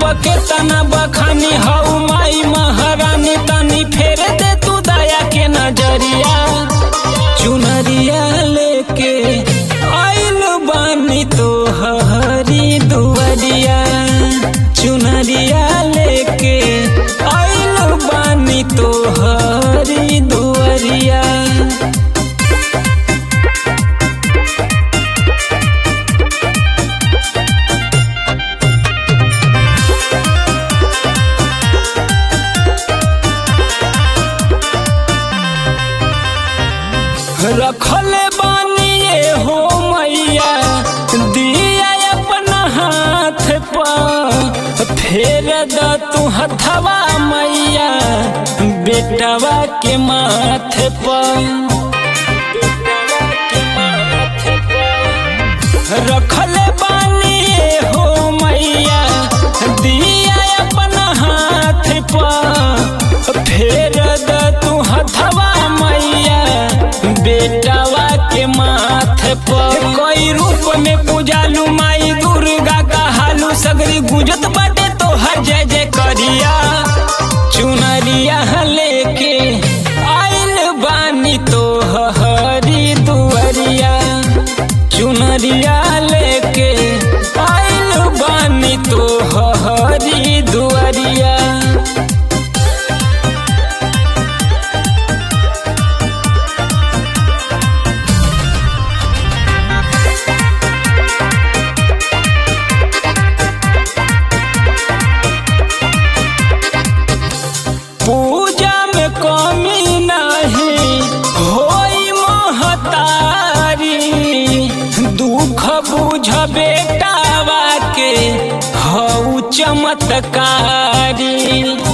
पके तना बखानी हऊ माई महारानी तनी फेर दे तू दया के नजरिया चुनरिया लेके आइल बानी तो हरी दुआरिया चुनरिया लेके आइल बानी तो हरी दुआरिया रखले बानिए हो मैया दिया अपना हाथ पर फेर द तू हथवा मैया बेटवा के माथे पर रखले बानिए हो मैया दिया अपना हाथ पर फेर द तू हथवा मैया बेटवा के माथे पर कोई रूप में पूजालू माई दुर्गा का हालू सगरी गुंजत बाटे तो हर जय जय करिया चुनरिया लेके आइल बानी तो हरी दुआरिया चुनरिया लेके आइल बानी तो हरी दुआरिया पूजा में कमी नहीं होई महतारी दुख बुझ बेटावा के हऊ चमत्कारी